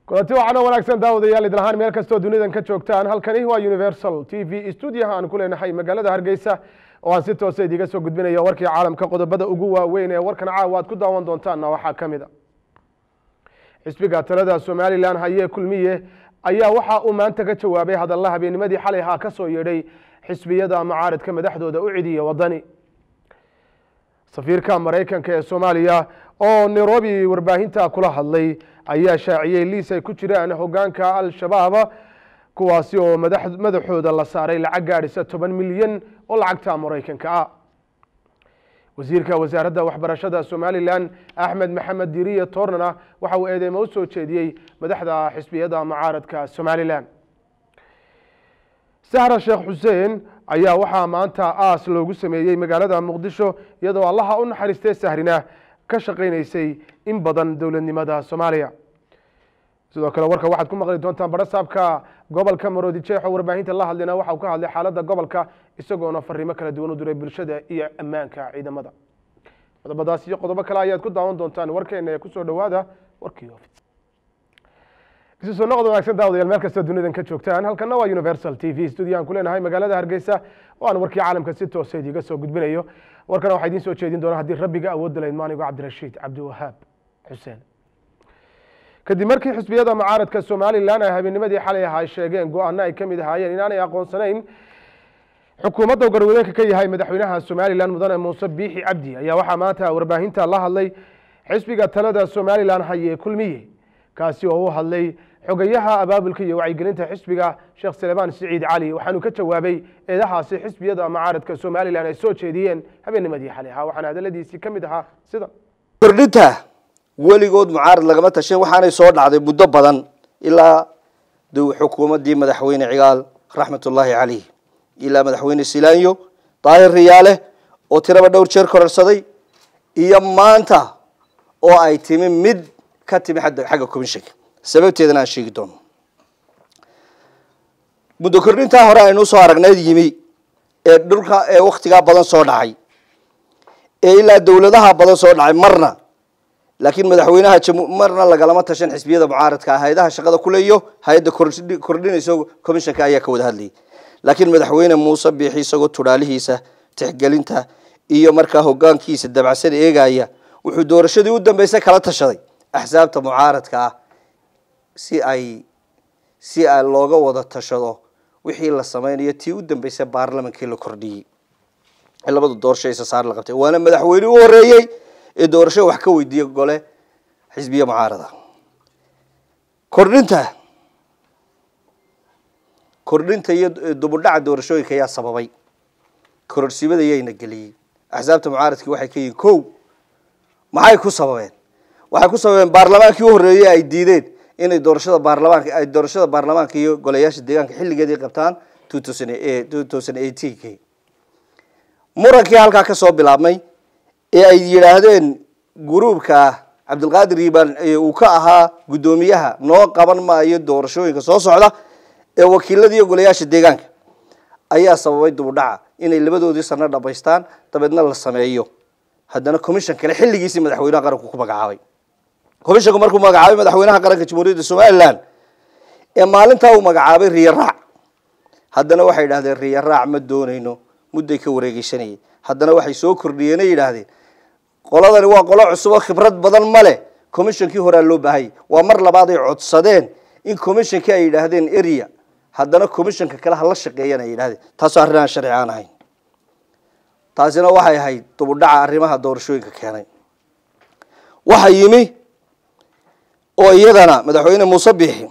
kulanti waxaana wanaagsan daawadayaal idin ahaan meel kastoo dunidan ka joogtaan halkani waa universal t v stuudiyaha aan ku leenahay magaalada hargeysa oo aan si toosa idiga soo gudbinayo warkii caalamka qodobada ugu waaweyn ee warkan caawa aad ku daawan doontaanna waxaa ka mid a xisbiga talada somalilan haye kulmiye ayaa waxa uu maanta ka jawaabay hadalla habeenimadii xalay ahaa ka soo yeedhay xisbiyada mucaaridka madaxdooda u cidiya wadani safiirka maraykanka ee soomaaliya oo nairobi warbaahinta kula hadlay ayaa shaaciyey liis ay ku jiraan hogaanka al-shabaab kuwaasi oo madaxooda la saaray lacag gaadhisa toban milyan oo lacagta maraykanka ah wasiirka wasaaradda waxbarashada somalilan axmed maxamed diriye toornana waxa uu eedeymo u soo jeediyey madaxda xisbiyada mucaaradka somalilan sahra sheekh xuseen ayaa waxaa maanta aas loogu sameeyey magaalada muqdisho iyadoo allaha u naxariistay sahrina ka shaqaynaysay in badan dowladnimada soomaaliya sidoo kale warka waxaad ku maqli doontaan barasaabka gobolka maroodi jeexo warbaahinta la hadlayna waxa uu ka hadlay xaaladda gobolka isagoona fariimo kala duwan u diray bulshada iyo ammaanka ciidamada qodobadaas iyo qodobo kale ayaad ku daawan doontaan warkeena ee kusoo dhowaada warkii ofis isu soo noqod wanaagsan daawadayaal meel kastoo dunidan ka joogtaan halkana waa universal t v studio aan ku leenahay magaalada hargeysa oo aan warkii caalamka si toosa idiga soo gudbinayo warkana waxaa idiin soo jeedin doona haddii rabbiga awoodda layd maanigo cabdirashiid cabdiwahaab xuseen kadib markii xisbiyada mucaaradka somalilan ay habeenimadii xalay aha ay sheegeen go-aano ay ka mid ahaayeen inaanay aqoonsanayn xukuumadda garwadeenka ka yahay madaxweynaha somalilan mudane muuse biixi cabdi ayaa waxaa maanta warbaahinta la hadlay xisbiga talada somalilan haye kulmiye kaasi oo u hadlay xogayaha abaabulka iyo wacyigelinta xisbiga sheekh salebaan siciid cali waxaanu ka jawaabay eedahaasi xisbiyada mucaaradka somalilan ay soo jeediyeen habeenimadii xalay ahaa waxaana hadaladiisii ka mid ahaa sida kordhinta weligood mucaarad lagama tashan waxaanay soo dhacday muddo badan ilaa xukuumaddii madaxweyne cigaal raxmatullaahi caleyh ilaa madaxweyne silaanyo daahir riyaale oo tiraba dhowr jeer kororsaday iyo maanta oo ay timi mid ka timi xagga commissionka sababteedana aan sheegi doono muddo kordhintaa hore aynu usoo aragneyd yimi ee dhulka ee waktigaa badan soo dhacay ee ilaa dowladaha badan soo dhacay marna laakiin madaxweynaha marna lagalama tashan xisbiyada mucaaradka ah hay-adaha shaqada kule iyo hay-adda kordhinayso commissionka ayaa ka wada hadlayay laakiin madaxweyne muuse biixi isagoo tudhaalihiisa tixgelinta iyo markaa hogaankiisa dabacsan eegaya wuxuu doorashadii u dambeysay kala tashaday axsaabta mucaaradka ah si ay si a looga wada tashado wixii la sameynayo tii u dambeysay baarlamankii la kordhiyey ee labada doorasho isa saar la qabtay waana madaxweyne u horeeyey ee doorasho wax ka weydiiya gole xisbiya mucaarada kordhinta kordhinta iyo dubudhaca doorashooyinka ayaa sababay kororsimada yayna geliyey axsaabta mucaaradkii waxay ka yihiin ko maxay ku sababeen waxay ku sababeen baarlamaankii u horeeyey ay diideen inay doorashada baarlamaanka ay doorashada baarlamaanka iyo golayaasha deegaanka xilligeedii qabtaan two thousand two thousand eighteenki murankii halkaa kasoo bilaabmay ee ay yidhaahdeen gruubka cabdilqaadir iibaan uu ka ahaa guddoomiyaha noo qaban maayo doorashooyinka soo socda ee wakiilada iyo golayaasha deegaanka ayaa sababay dubudhaca inay labadoodii sano dhamaystaan dabeedna la sameeyo haddana commission kale xilligiisii madaxweynaha qaranku ku magacaabay commissionku markuu magacaabay madaxweynaha qaranka jamhuuriyadda somalilan ee maalintaa uu magacaabay riyo raac haddana waxay yidhahdeen riyo raac ma doonayno mudday ka wareegeysanayay haddana waxay soo kordhiyeen ay yidhaahdeen qoladani waa qolo cusub oo khibrad badan ma leh commissionkii horaa loo baahayay waa mar labaad ay codsadeen in commissionkii ay yidhaahdeen area haddana commissionka kale hala shaqeeyana ay yidhahdeen taasoo arrin aan sharci aan ahayn taasina waxay ahayd dubudhaca arrimaha doorashooyinka keenay waxaa yimi oo iyadana madaxweyne muuse biixi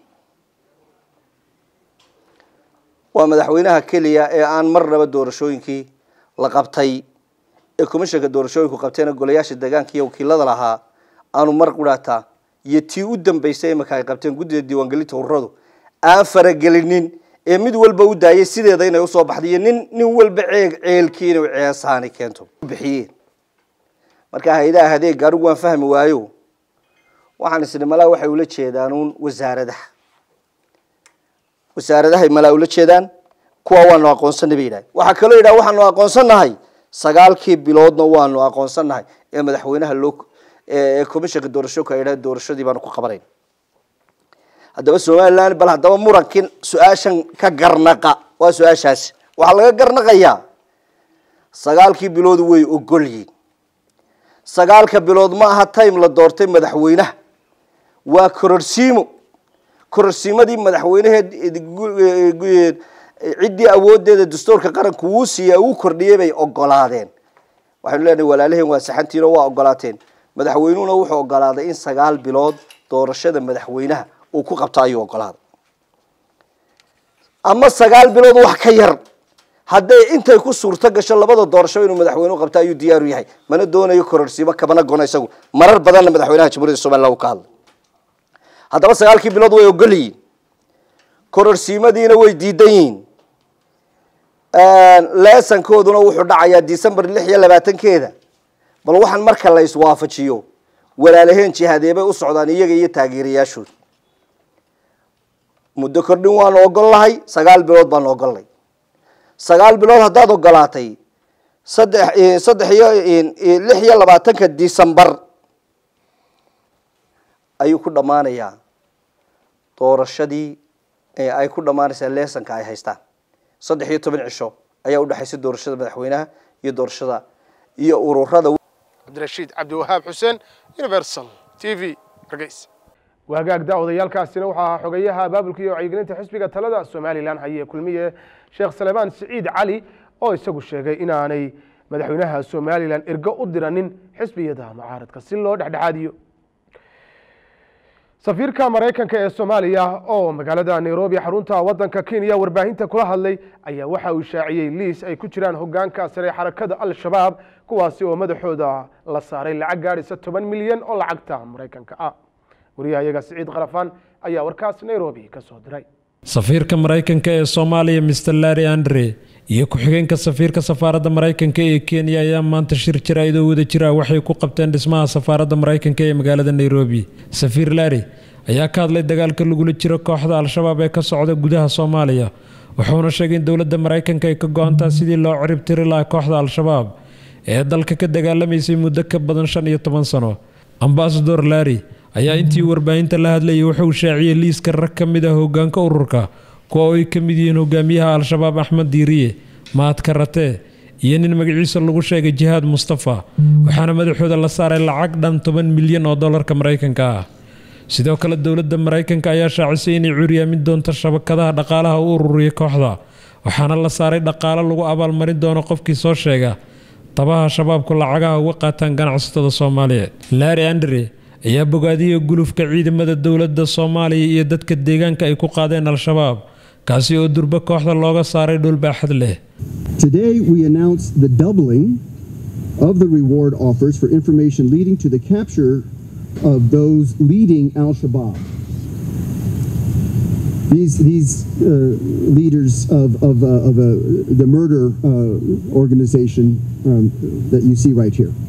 waa madaxweynaha keliya ee aan marnaba doorashooyinkii la qabtay ee commissionka doorashooyinku qabteena golayaasha deegaanka iyo wakiilada lahaa aanu mar qudhaataa iyo tii u dambeysay imaka ay qabteen guddida diiwaangelinta ururadu aan faragelinin ee mid walba u daayay sideeda inay usoo baxday iyo nin nin walba ceeg ceelkii inay ceesaani keento bixiyeen marka hay-adaha adeeg anigu waan fahmi waayo waxaan isni malaa waxay ula jeedaan uun wasaaradaha wasaaradahay malaa ula jeedaan kuwa waanu aqoonsanay bay yidhahay waxaa kaloo yidhaha waxaanu aqoonsannahay sagaalkii biloodna waanu aqoonsannahay ee madaxweynaha loo ee commissionka doorashooyinka ay yidhaha doorashadii baanu ku qabanayn haddaba somalilan bal haddaba murankin su-aashan ka garnaqa waa su-aashaasi waxaa laga garnaqayaa sagaalkii bilood way ogolyiin sagaalka bilood ma aha time la doortay madaxweynaha waa kororsiimo kororsiimadii madaxweyneheed ciddii awoodeeda dastuurka qaranku wuu siiya uu kordhiyey bay ogolaadeen waxaynu leenahay walaalaheen waa saxantiino waa ogolaateen madaxweynuhuna wuxuu ogolaaday in sagaal bilood doorashada madaxweynaha uu ku qabto ayuu ogolaaday ama sagaal bilood wax ka yar hadday intay ku suurto gasho labada doorasho inuu madaxweynuhu qabto ayuu diyaaru yahay mana doonayo kororsiimo kamana gono isagu marar badanna madaxweynaha jamhuuriyadda somaliland uu ka hadlay haddaba sagaalkii bilood way ogol yihiin kororsiimadiina way diidan yihiin leesankooduna wuxuu dhacayaa december lix iyo labaatankeeda bal waxaan marka la iswaafajiyo walaalaheen jihaadeebay u socdaan iyaga iyo taageerayaashooda muddo kordhin waanu ogol lahay sagaal bilood baanu ogolnay sagaal bilood haddaad ogolaatay saddex saddex iyo lix iyo labaatanka december ayuu ku dhammaanayaa doorashadii ay ku dhammaanaysaa leesanka ay haystaan saddex iyo toban cisho ayaa udhexaysa doorashada madaxweynaha iyo doorashada iyo ururada cabdirashiid cabdiwahaab xuseen universal t v hargeysa waagaag daawadayaaalkaasina waxaa ahaa xogeyaha abaabulka iyo wacyigelinta xisbiga talada somalilan haye kulmiye sheekh salebaan siciid cali oo isagu sheegay inaanay madaxweynaha somalilan ergo u diranin xisbiyada mucaaradka si loo dhexdhexaadiyo safiirka maraykanka ee soomaaliya oo magaalada nairobi xarunta wadanka kenya warbaahinta kula hadlay ayaa waxa uu shaaciyey liis ay ku jiraan hogaanka sare xarakada al-shabaab kuwaasi oo madaxooda la saaray lacag gaadhaysa toban milyan oo lacagta maraykanka ah wariyahayaga siciid qarafaan ayaa warkaas nairobi ka soo diray safiirka maraykanka ee soomaaliya mr larry andre iyo ku-xigeenka safiirka safaaradda maraykanka ee kenya ayaa maanta shir jaraa'idoo wada jira waxay ku qabteen dhismaha safaaradda maraykanka ee magaalada nairobi safiir larry ayaa ka hadlay dagaalka lagula jiro kooxda al-shabaab ee ka socda gudaha soomaaliya wuxuuna sheegay in dowladda maraykanka ay ka go-antaa sidii loo cirib tiri lahaa kooxda al-shabaab ee dalka ka dagaalamaysay muddo ka badan shan iyo toban sano ambasador larry ayaa intii warbaahinta la hadlayay wuxuu shaaciyey liiska rag ka mid ah hogaanka ururka kuwa oo ay ka mid yihiin hogaamiyaha al-shabaab axmed diiriye mahad karatee iyo nin magaciisa lagu sheegay jihaad mustafa waxaana madaxooda la saaray lacag dhan toban milyan oo dollarka maraykanka ah sidoo kale dowladda maraykanka ayaa shaacisay inay curyaamin doonto shabakadaha dhaqaalaha u ururiya kooxda waxaana la saaray dhaqaalo lagu abaalmarin doono qofkii soo sheega tabaha shabaabku lacagaha uga qaataan ganacsatada soomaaliyeed larry andre ayaa bogaadiyey gulufka ciidamada dowladda soomaaliya iyo dadka deegaanka ay ku qaadeen al-shabaab kaasi oo durbo kooxda looga saaray dhul baaxad leh Today, we announce the doubling of the reward offers for information leading to the capture of those leading Al Shabaab. These, these uh, leaders of, of, uh, of uh, the murder uh, organization um, that you see right here.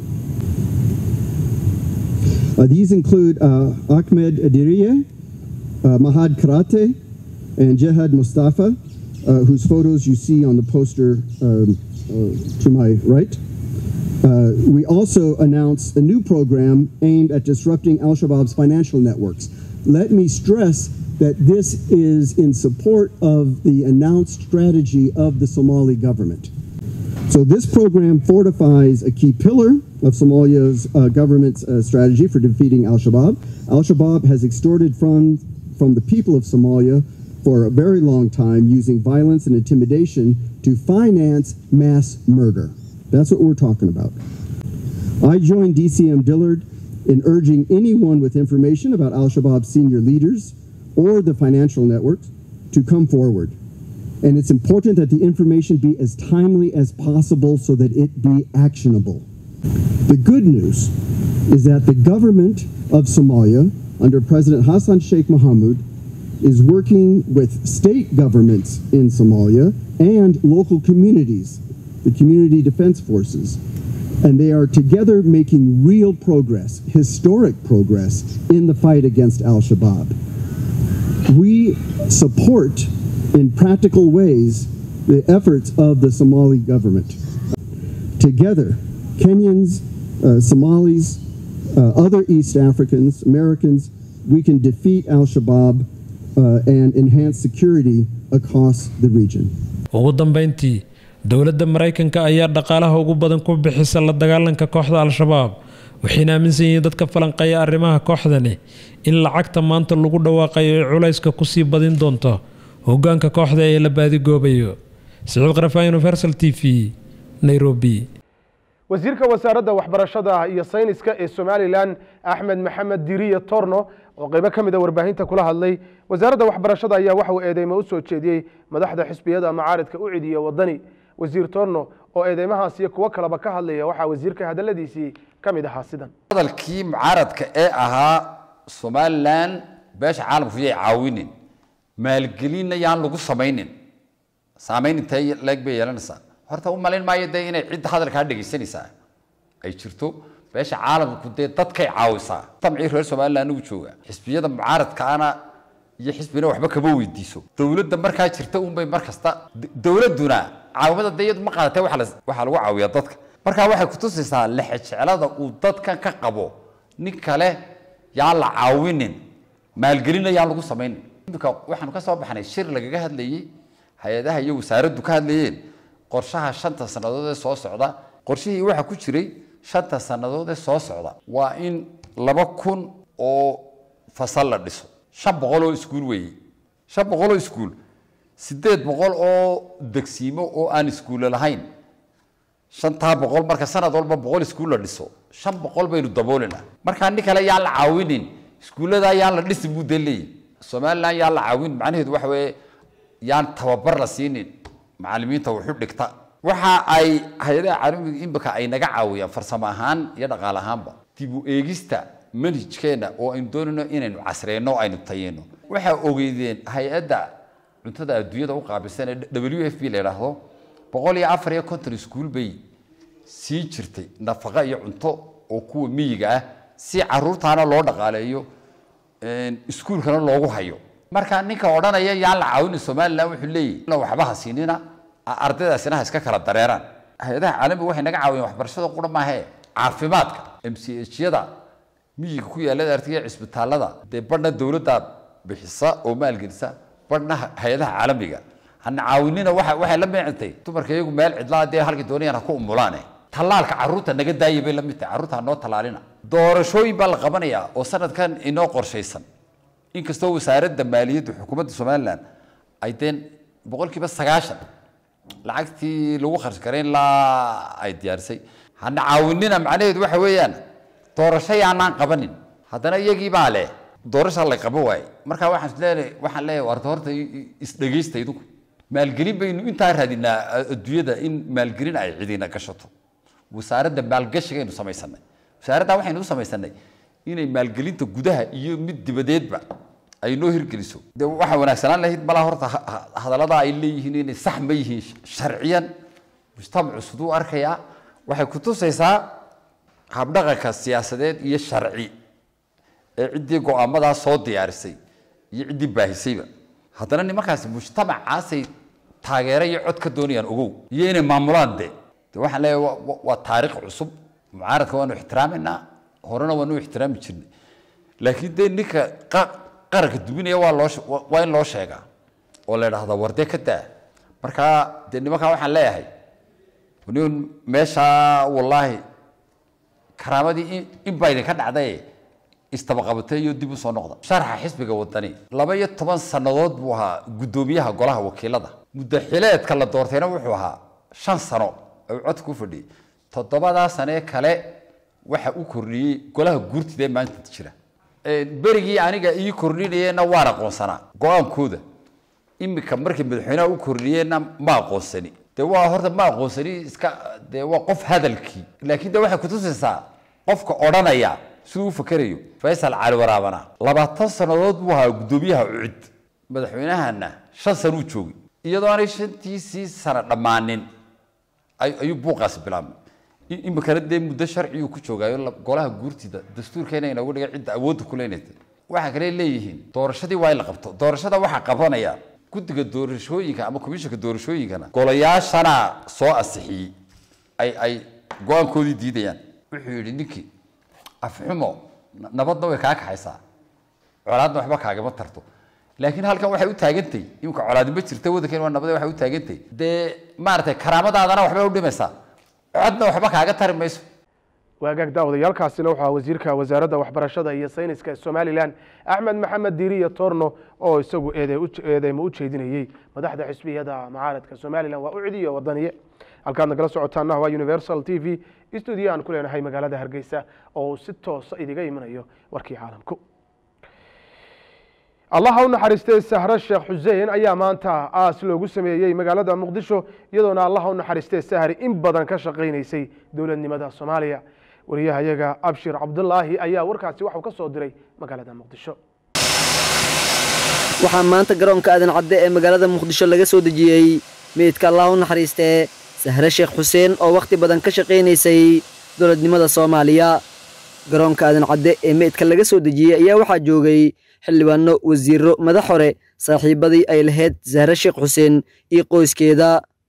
Uh, these include uh, Ahmed Adiriye, uh, Mahad Karate, and Jihad Mustafa, uh, whose photos you see on the poster um, uh, to my right. Uh, we also announced a new program aimed at disrupting Al Shabaab's financial networks. Let me stress that this is in support of the announced strategy of the Somali government. So, this program fortifies a key pillar of Somalia's uh, government's uh, strategy for defeating Al Shabaab. Al Shabaab has extorted funds from the people of Somalia for a very long time using violence and intimidation to finance mass murder. That's what we're talking about. I joined DCM Dillard in urging anyone with information about Al Shabaab's senior leaders or the financial networks to come forward. And it's important that the information be as timely as possible so that it be actionable. The good news is that the government of Somalia, under President Hassan Sheikh Mohamud, is working with state governments in Somalia and local communities, the community defense forces. And they are together making real progress, historic progress, in the fight against Al Shabaab. We support in practical ways the efforts of the Somali government. Together, Kenyans, uh, Somalis, uh, other East Africans, Americans, we can defeat Al Shabaab uh, and enhance security across the region. ugu dambeyntii dowladda maraykanka ayaa dhaqaalaha ugu badan ku bixisa la dagaalanka kooxda al-shabaab waxayna aaminsan yihiin dadka falanqeeya arrimaha kooxdani in lacagta maanta lagu dhawaaqayo ay culayska kusii badin doonto hoggaanka kooxda ee la baadigoobayo siciid qarafaa universal t v nairobi wasiirka wasaaradda waxbarashada iyo sayniska ee somalilan axmed maxamed diriye torno oo qeybo ka mid a warbaahinta kula hadlay wasaaradda waxbarashada ayaa waxa uu eedeymo u soo jeediyey madaxda xisbiyada macaaridka u cidiya wadani wasiir torno oo eedeymahaas iyo kuwo kaleba ka hadlaya waxaa wasiirka hadaladiisii ka mid ahaa sidan hadalkii mucaaradka ee ahaa somalilan beesha caalamku yay caawinin maalgelinna yaan lagu samaynin saamayn intee leeg bay yeelanaysaa horta u malayn maayo dee inay cidda hadalkaa dhegaysanaysaa ay jirto beesha caalamku dee dadkay caawisaa tamcii reer somaliland ugu jooga xisbiyada mucaaradkaana iyo xisbina waxba kama weydiiso dowladda markaa jirta unbay mar kasta dowladduna caawimada dee iyadu ma qaadatee waxa la- waxaa lagu caawiyaa dadka markaa waxay kutusaysaa lexejeclada uu dadkan ka qabo nin kale yaan la caawinin maalgelina yaan lagu samaynin imika waxaanu ka soo baxnay shir lagaga hadlayey hay-adaha iyo wasaaraddu ka hadlayeen qorshaha shanta sannadood ee soo socda qorshihii waxaa ku jiray shanta sannadood ee soo socda waa in laba kun oo fasal la dhiso shan boqol oo iskuul weeye shan boqol oo iskuul sideed boqol oo degsiimo oo aan iskuulle lahayn shantaa boqol marka sanad walba boqol iskuul la dhiso shan boqol baynu daboolinaa markaa nin kale yaan la caawinin iskuulladaa yaan la dhisi buu dee leeyahy somaliland yaan la caawin macnaheedu waxa weeye yaan tababar la siinin macallimiinta wuxu dhigta waxa ay hay-adaha caalamiga imika ay naga caawiyaan farsamo ahaan iyo dhaqaale ahaanba dib u eegista manhajkeena oo aynu doonayno inaynu casreyno aynu tayeyno waxaa ogeydeen hay-adda cuntada adduunyada u qaabilsan ee w f b la yidhaahdo boqol iyo afar iyo konton iskuul bay sii jirtay nafaqo iyo cunto oo kuwa miyiga ah si caruurtaana loo dhaqaaleeyo iskuulkana loogu hayo marka ninka odhanaya yaan la caawinin somaliland wuxuu leeyahy la waxba ha siinina ardaydaasina ha iska kala dareeraan hay-adaha caalamiga waxay naga caawiyeen waxbarashada qura maahee caafimaadka m c h yada miyiga ku yaallada artiga cisbitaalada dee badhna dowladda bixisa oo maalgelisa badhna hay-adaha caalamiga hana caawinina waa waxay la meecintay dumarka iyagu meel cidlaa dee halkii doonayaan ha ku umulaane tallaalka carruurta naga daayay bay la mid tahay carruurta ha noo tallaalina doorashooyin baa la qabanayaa oo sanadkan inoo qorshaysan inkastoo wasaaradda maaliyadda xukuumadda somaliland ay deen boqolkiiba sagaashan lacagtii lagu kharash garayn laa ay diyaarisay hana caawinina macnaheedu waxa weeyaan doorasho yaanaan qabanin haddana iyagii baa leh doorasha la qabo waaye marka waxaan isleeyahay waxaan leeyahay warta horta isdhegaysta idinku maalgelin baynu intaa raadinaa adduunyada in maalgelin ay cidina gashato wasaaradda maalgashigaynu samaysanay wasaaradda waxaynu u samaysanay inay maalgelinta gudaha iyo mid dibadeedba ay noo hirgeliso de waxaa wanaagsanaan lahayd malaa horta hadallada ay leeyihiin inay sax ma yihiin sharciyan mujtamacu siduu arkayaa waxay kutusaysaa habdhaqanka siyaasadeed iyo sharci ee ciddii go-aamadaa soo diyaarisay iyo ciddii baahisayba haddana nimankaasi mujtamacaasay taageero iyo cod ka doonayaan ogow iyo inay maamulaan de de waxaan leeyahay waa taariikh cusub mucaaradka waanu ixtiraaminaa horena waanu ixtiraami jirnay laakiin dee ninka qaranka dubinaya waa loo waa in loo sheegaa oo la idhaahdaa wardee ka daa markaa dee nimankaa waxaan leeyahay nin meeshaa wallaahi karaamadii in baa idinka dhacday istabaqabatay iyo dib u soo noqda sharxa xisbiga wadani laba iyo toban sannadood buu ahaa guddoomiyaha golaha wakiilada muddaxileedka la doortayna wuxuu ahaa shan sano oo codka ku fadhiyey toddobadaa sanee kale waxa u kordhiyey golaha guurtida ee maanta jira berigii aniga ii kordhinayeenna waan aqoonsanaa go-aankooda imika markii madaxweynaha u kordhiyeenna ma aqoonsani de waa horta ma aqoonsani iska de waa qof hadalkii laakiin de waxay kutusaysaa qofka odhanaya siduu u fakerayo faysal cali waraabana labaatan sannadood buu ahaa guddoomiyaha ucid madaxweynahana shan sana uu joogay iyadoo aanay shantiisii sana dhammaanin ayuu buuqaasi bilaabmay imikana dee muddo sharciyuu ku joogaayo golaha guurtida dastuurkeena inagu dhigay cidda awoodda ku leynaysa waxaa kale leeyihiin doorashadii waa in la qabto doorashada waxaa qabanaya guddiga doorashooyinka ama komishanka doorashooyinkana golayaashana soo asixiyey ay ay go-aankoodii diidayaan wuxuu yidhi ninkii afxumo nabadna way kaa kaxaysaa colaadna waxba kaagama tarto laakiin halkan waxay u taagantay imika colaadinba jirta waddankan waa nabade waxay u taagantay dee maaragtay karaamadaadana waxba u dhimaysaa codna waxba kaaga tari mayso waagaag daawadayaalkaasina waxaa wasiirka wasaaradda waxbarashada iyo sayniska somalilan axmed maxamed diiriya torno oo isagu eedeymo u jeedinayey madaxda xisbiyada mucaaradka somalilan waa u cidiyo wadaniye halkaad nagala socotaana waa universal t v stuudio aan ku leenahay magaalada hargeysa oo si toosa idiga imanayo warkii caalamku allaha u naxariistay sahre sheekh xuseen ayaa maanta aas loogu sameeyey magaalada muqdisho iyadoona allaha u naxariistay sahri in badan ka shaqaynaysay dowladnimada soomaaliya wariyahayaga abshir cabdulaahi ayaa warkaasi waxuu ka soo diray magaalada muqdisho waxaa maanta garoonka aadan cadde ee magaalada muqdisho laga soo dejiyey meydka allah u naxariistee sahre sheekh xuseen oo wakhti badan ka shaqaynaysay dowladnimada soomaaliya garoonka aadan cadde ee meydka laga soo dejiyey ayaa waxaa joogay xildhibaano wasiiro madax hore saaxiibadii ay lahayd sahre sheekh xuseen iyo qoyskeeda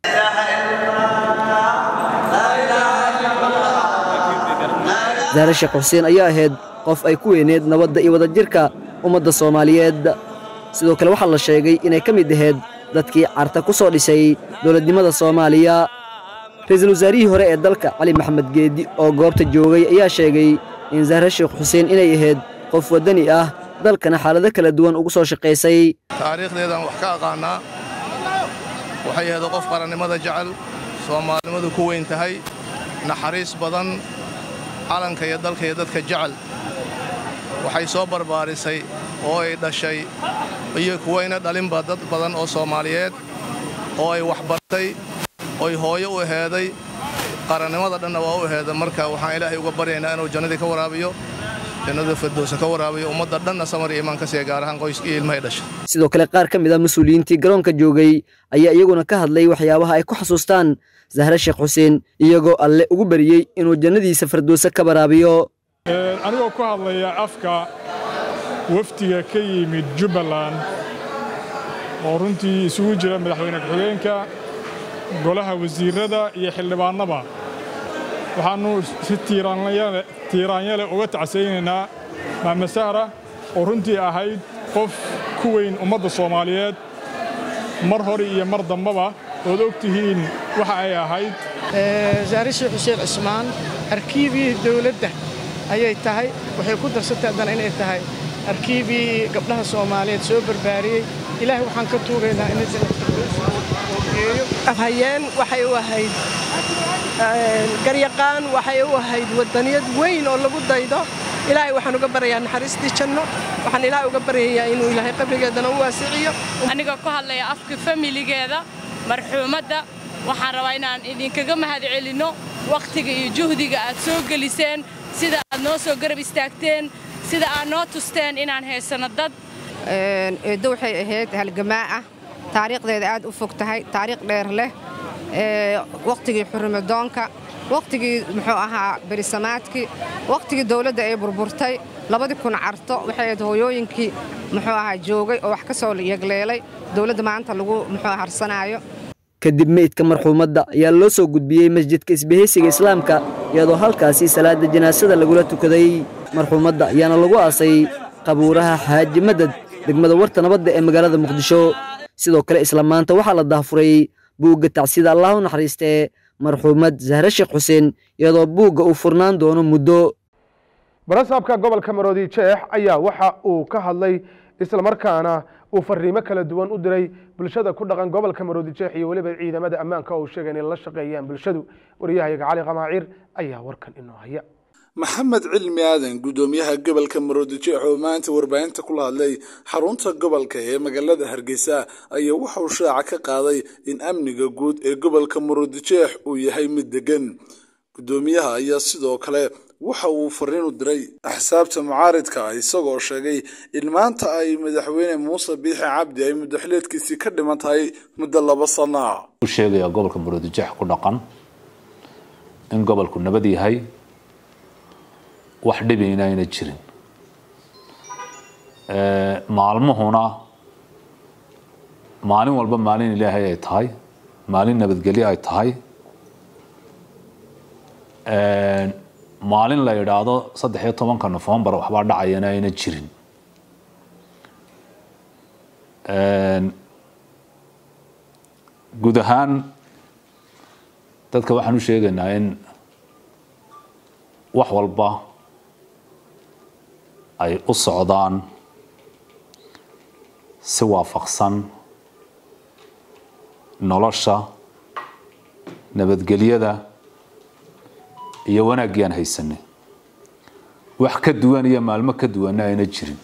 sahre sheekh xuseen ayaa ahayd qof ay ku weyneed nabadda iyo wadajirka ummadda soomaaliyeed sidoo kale waxaa la sheegay inay ka mid ahayd dadkii carta ku soo dhisay dowladnimada soomaaliya ra-iisul wasaarihii hore ee dalka cali maxamed geedi oo goobta joogay ayaa sheegay in sahre sheekh xuseen inay ahayd qof waddani ah dalkana xaalado kala duwan ugu soo shaqaysay taariikhdeedaan wax ka aqaannaa waxay ahayd qof qarannimada jecel soomaalinimadu ku weyn tahay naxariis badan calanka iyo dalka iyo dadka jecel waxay soo barbaarisay oo ay dhashay iyo kuwayna dhalinba dad badan oo soomaaliyeed oo ay waxbartay oy hooyo u aheeday qarannimada dhanna waa u aheeda marka waxaan ilaahay uga baryaynaa inuu jannadii ka waraabiyo jannada firdowsa ka waraabiyo ummadda dhanna samar iyo imaan ka siiya gaar ahaan qoyska iyo ilmahay dhashay sidoo kale qaar ka mid a mas-uuliyiintii garoonka joogay ayaa iyaguna ka hadlay waxyaabaha ay ku xasuustaan sahre sheekh xuseen iyagoo alle ugu bariyey inuu jannadiisa firdowsa ka waraabiyo anigoo ku hadlaya afka wafdiga ka yimid jubbaland oo runtii isugu jira madaxweyne ku-xigeenka golaha wasiirrada iyo xildhibaannaba waxaannu si tiiraanyale uga tacsaynaynaa maame sahra oo runtii ahayd qof ku weyn ummadda soomaaliyeed mar hore iyo mar dambaba ood og tihiin waxa ay ahayd sahre sheekh xuseen cismaan arkiibiyii dawladda ayay tahay waxay ku darsatay haddana inay tahay arkiibiyii gabdhaha soomaaliyeed soo barbaariyey ilaahay waxaan ka tuugaynaa inay geeyo afhayeen waxay u ahayd garyaqaan waxay u ahayd waddaniyad weyn oo lagu daydo ilaahay waxaan uga baryayaa naxariistii janno waxaan ilaahay uga baryayaa inuu ilaahay qabrigeedana u waasiciyo anigoo ku hadlaya afka familigeeda marxuumadda waxaan rabaa inaan idinkaga mahad celinno wakhtiga iyo juhdiga aad soo geliseen sida aad noo soo garab istaagteen sida aad noo tusteen inaan haysanno dad eeddo waxay ahayd halgamaa ah taariikhdeeda aad u fog tahay taariikh dheer leh wakhtigii xurrimadoonka wakhtigii muxuu ahaa berisamaadkii wakhtigii dawladda ay burburtay labadii kun carto waxay ahayd hooyooyinkii muxuu ahaa joogay oo wax ka soo yegleelay dawladda maanta lagu muxuu harsanaayo kadib meydka marxuumadda ayaa loo soo gudbiyey masjidka isbahaysiga islaamka iyadoo halkaasi salaada janaasada lagula tukaday marxuumadda ayaana lagu aasay qabuuraha xaaji madad degmada warta nabadda ee magaalada muqdisho sidoo kale isla maanta waxaa la daafuray buugga tacsida allah u naxariistee marxuumad sahre sheekh xuseen iyadoo buugga uu furnaan doono muddo barasaabka gobolka maroodi jeex ayaa waxa uu ka hadlay islamarkaana uu fariimo kala duwan u diray bulshada ku dhaqan gobolka maroodi jeex iyo weliba ciidamada ammaanka oo uu sheegay inay la shaqeeyaan bulshadu wariyahayaga cali qamaaciir ayaa warkan inoo haya maxamed cilmi aadan guddoomiyaha gobolka maroodijeex oo maanta warbaahinta kula hadlay xarunta gobolka ee magaalada hargeysa ayaa waxa uu shaaca ka qaaday in amniga guud ee gobolka maroodijeex uu yahay mid degan guddoomiyaha ayaa sidoo kale waxa uu fariin u diray axsaabta mucaaridka isagoo sheegay in maanta ay madaxweyne muuse biixi cabdi ay muddaxileedkiisii ka dhiman tahay muddo laba sana u sheegayaa gobolka maroodijeex ku dhaqan in gobolku nabad yahay wax dhibina ayna jirin maalmuhuna maalin walba maalin ilaahay ay tahay maalin nabadgelyo ay tahay maalin la yidhaahdo saddex iyo tobanka nofembar waxbaa dhacayana ayna jirin guud ahaan dadka waxaan u sheegaynaa in wax walba ay u socdaan si waafaqsan nolosha nabadgelyada iyo wanaaggii aan haysanay wax ka duwan iyo maalmo ka duwanna ayna jirin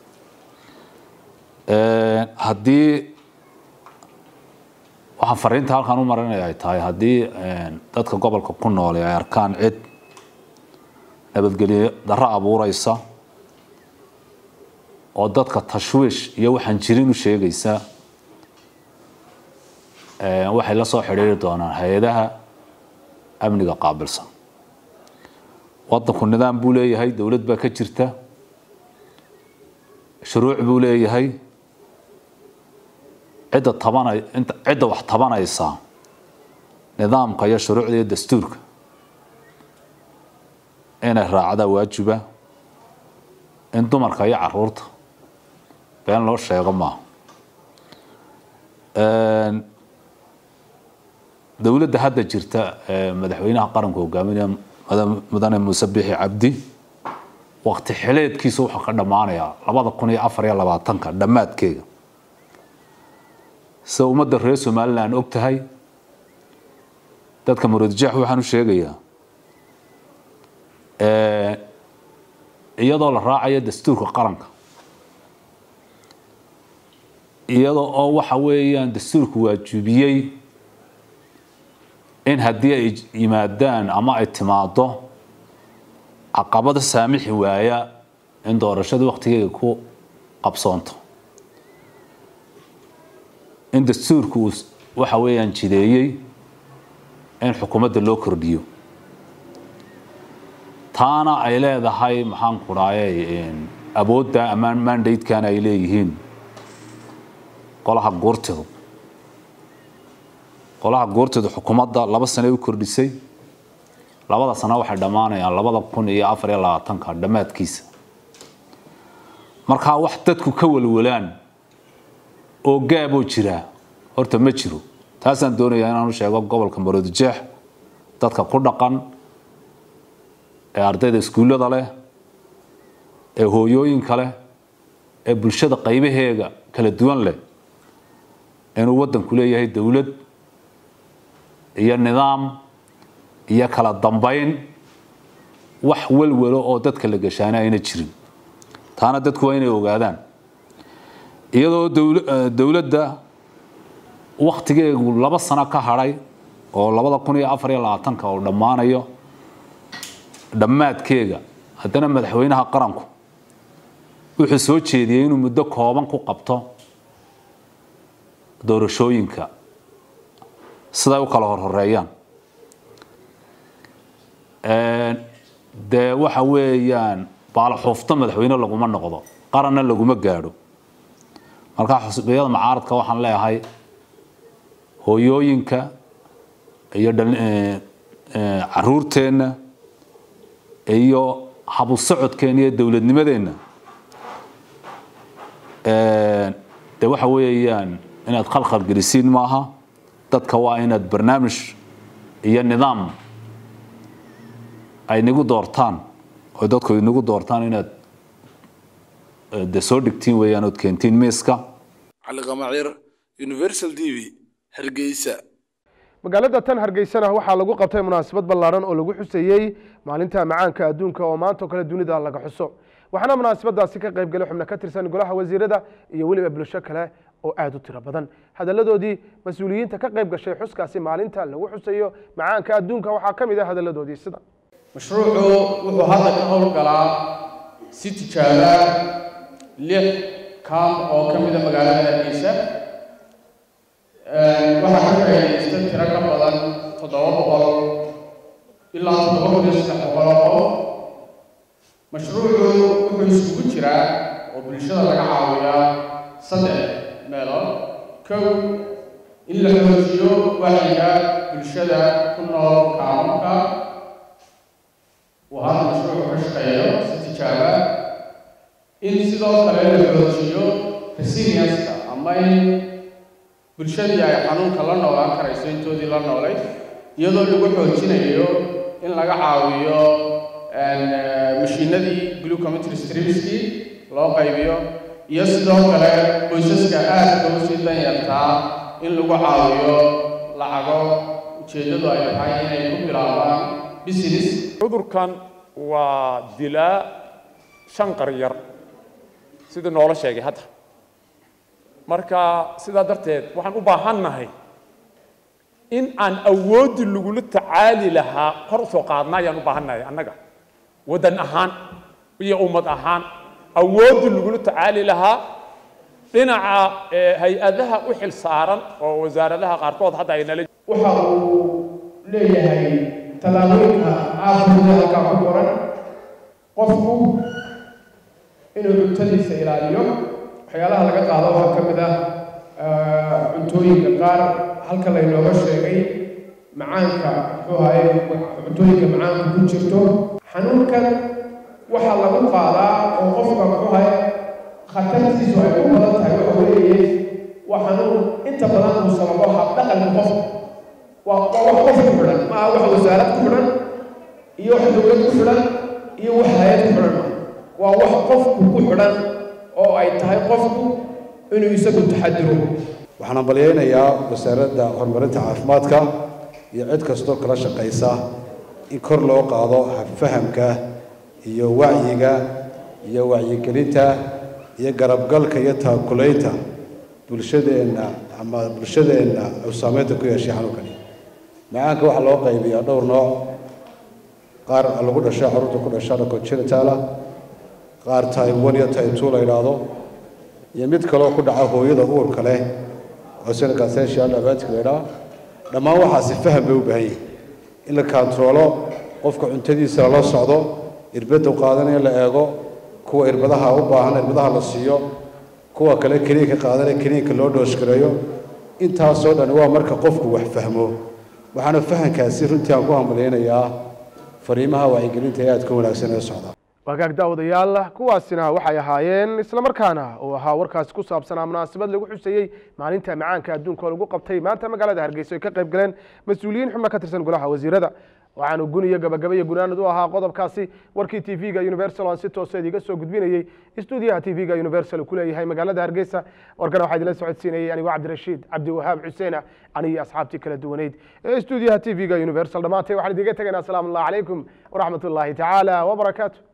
haddii waxaan fariinta halkaan u marinaya ay tahay haddii dadka gobolka ku nool ay arkaan cid nabadgelyo darro abuureysa oo dadka tashwiish iyo waxaan jirin u sheegaysa waxay la soo xidhiiri doonaan hay-adaha amniga qaabilsan wadanku nidaam buu leeyahay dowlad baa ka jirta shuruuc buu leeyahay cidda tabanay inta cidda wax tabanaysa nidaamka iyo shuruucda iyo dastuurka inay raacdaa waajiba in dumarka iyo caruurta been loo sheego maaha dowladda hadda jirta madaxweynaha qaranka hogaaminaya mudane muuse bixi cabdi waqti xileedkiisa wuxuu ka dhammaanayaa labada kun iyo afar iyo labaatanka dhammaadkeega sida ummadda reer somalilan og tahay dadka muradjax waxaan u sheegayaa iyadoo la raacayo dastuurka qaranka iyadoo oo waxa weeyaan dastuurku waajibiyey in haddii ay yimaadaan ama ay timaado caqabada saamixi waaya in doorashada waktigeega ku qabsoonto in dastuurku uu waxa weeyaan jideeyey in xukuumadda loo kordhiyo taana ay leedahay maxaan ku dhahay awoodda ama mandatekan ay leeyihiin qolaha guurtidu qolaha guurtidu xukuumadda laba sane u kordhisay labada sano waxay dhammaanayaan labada kun iyo afar iyo labaatanka dhammaadkiisa markaa wax dadku ka walwalaan oo gaaboo jira horta ma jiro taasaan doonayaa inaan u sheego gobolka maroodijeex dadka ku dhaqan ee ardayda iskuullada leh ee hooyooyinka leh ee bulshada qaybaheega kala duwan leh inuu waddanku leeyahay dowlad iyo nidaam iyo kala dambayn wax walwalo oo dadka la gashaana ayna jirin taana dadku waa inay ogaadaan iyadoo dowladda waktigeegu laba sano ka hadhay oo labada kun iyo afar iyo labaatanka uu dhammaanayo dhammaadkeega haddana madaxweynaha qaranku wuxuu soo jeediyey inuu muddo kooban ku qabto doorashooyinka siday u kala horhoreeyaan dee waxa weeyaan baalaxuufto madaxweyne laguma noqdo qaranna laguma gaadho markaa xusbiyada macaaradka waxaan leeyahay hooyooyinka iyo caruurteenna iyo habu socodkeenna iyo dowladnimadeenna de waxa weeyaan inaad khalkhal gelisiin maaha dadka waa inaad barnaamij iyo nidaam ay nagu doortaan oo dadku inagu doortaan inaad de soo dhigtiin weeyaan ood keentiin miiska cali qamacir universal t v hargeysa magaalada tan hargeysana waxaa lagu qabtay munaasabad ballaadhan oo lagu xuseeyey maalinta macaanka adduunka oo maanta oo kale dunida laga xuso waxaana munaasabadaasi ka qayb galay xubno ka tirsan golaha wasiirada iyo weliba bulsho kale oo aada u tiro badan hadalladoodii mas-uuliyiinta ka qayb gashay xuskaasi maalinta lagu xusayo macaanka adduunka waxaa ka mid ah hadalladoodii sida mashruucu wuxuu hadda ka howlgalaa si tijaaba lix kaam oo ka mida magaalada hargeysa waxaa ka faa'iidaysta tiro ka badan toddoba boqol ilaa toddoba kun iyo saddex boqol oo qof mashruucu wuxuu isugu jiraa oo bulshada laga caawiyaa saddex meelood kow in la xoojiyo wacyiga bulshada ku nool kaamunka uu hadda mashruucu ka shaqeeyo si tijaaba in sidoo kale la xoojiyo resilienska ama ama in bulshadii ay xanuunka la noolaan karayso intoodii la noolay iyadoo lagu xoojinayo in laga caawiyo mashiinadii glucometry stripskii loo qaybiyo iyo sidoo kale qoysaska aadka u sii danyartaa in lagu caawiyo lacago ujeeddadu ay tahay inay ku bilaabaan business cudurkan waa dilaa shan qaryar sidii noola sheegay hadda marka sidaa darteed waxaan u baahannahay in aan awooddii lagula tacaali lahaa kor u soo qaadna ayaan u baahannahay annaga waddan ahaan iyo ummad ahaan awooddii lagula tacaali lahaa dhinaca hay-adaha u xil saaran oo wasaaradaha qaarkood hadda ay nala waxa uu leeyahay tallaabooyinka aafurda halkaa ku qoran qofku inuu cuntadiisa ilaaliyo waxyaalaha laga qaado waxaa ka mid ah cuntooyinka qaar halka laynooga sheegay macaanka muxuu ahaye cuntooyinka macaanka ku jirto xanuunkan waxaa lagu qaadaa oo qofka muxuu ahaye khatartiisu ay ku badan tahay waxa weeye waa xanuun inta badan uu sababo habdhaqanka qofka waa waa wax qof ku xidhan ma aha wax wasaarad ku xidhan iyo wax dowlad ku xidhan iyo wax hay-ad ku xidhan waa wax qofku ku xidhan oo ay tahay qofku inuu isagu taxadiro waxaan ambalyaynayaa wasaaradda horumarinta caafimaadka iyo cid kastoo kala shaqaysa in kor loo qaado habfahamka iyo wacyiga iyo wacyigelinta iyo garabgalka iyo taakulaynta bulshadeenna ama bulshadeenna uu saameynta ku yeeshay xanuunkani macaanka waxaa loo qaybiyaa dhowr nooc qaar lagu dhasho carruurta ku dhasha congenital qaar type one iyo type two la yidhaahdo iyo mid kaloo ku dhaca hooyada uurka leh oo sida essential diabetic la yidhaha dhammaan waxaasi faham bay u baahan yihin in la kantaroolo qofka cuntadiisa lala socdo irbadda qaadanaya la eego kuwa irbadaha u baahan irbadaha la siiyo kuwa kale kiniinka qaadanaya kiniinka loo dhooshgareeyo intaasoo dhan waa marka qofku wax fahmo waxaana fahankaasi runtii aan ku hambalyaynayaa fariimaha wacyigelinta ee aadka wanaagsan ee socda wagaag daawadayaal kuwaasina waxay ahaayeen islamarkaana uu ahaa warkaasi ku saabsanaa munaasabad lagu xuseeyey maalinta macaanka adduunka oo lagu qabtay maanta magaalada hargeysa ay ka qayb galeen mas-uuliyiin xubno ka tirsan golaha wasiirada waxaanu gun iyo gabagaba iyo gunaanad u ahaa qodobkaasi warkii t v-ga universal aan si toosa idiga soo gudbinayey stuudiyaha t v-ga universal ku leeyahay magaalada hargeysa warkana waxaa idinla socodsiinayay anigoo cabdirashiid cabdiwahaab xuseen aniyo asxaabtii kala duwaneyd ee stuudiyaha t v-ga universal dhammaantay waxaan idiga tegaynaa asalaamu allah calaykum waraxmat ullaahi tacaala wabarakaatu